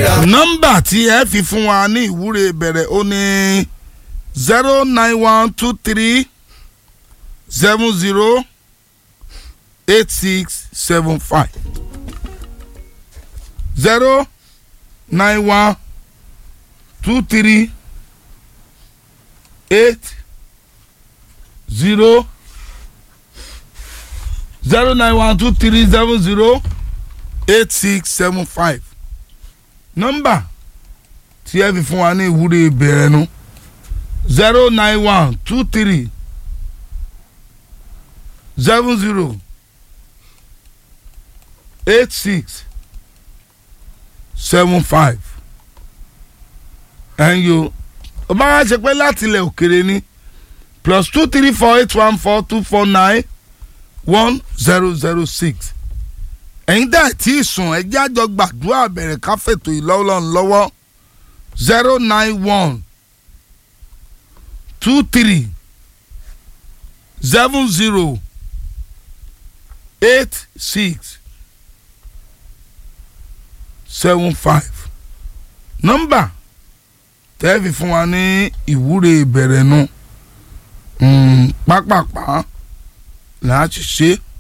ríra. nọ́mbà tí ẹ fi fún wa ní ìwúre bẹ̀rẹ̀ ó ní zero nine one two three seven zero eight six seven five zero nine one two three eight zero zero nine one two three seven zero eight six seven five nọ́mbà tí ẹ fi fún wa ní ìwúre ìbẹ̀rẹ̀ nu zero nine one two three seven zero eight six seven five ẹ̀yin o ó bá wá ṣe pé láti ilẹ̀ òkèrè ni plus two three four eight one four two four nine one zero zero six ẹ̀yin dá tí ì sùn ẹ jẹ́ àjọ gbàdúrà bẹ̀rẹ̀ káfẹ́tò ìlọ́wọ́lọ́run lọ́wọ́ zero nine one two three seven zero eight six seven five nọ́mbà tẹ́ẹ̀fì fún wa ní ìwúre ìbẹ̀rẹ̀ nu pápápá làá ti ṣe é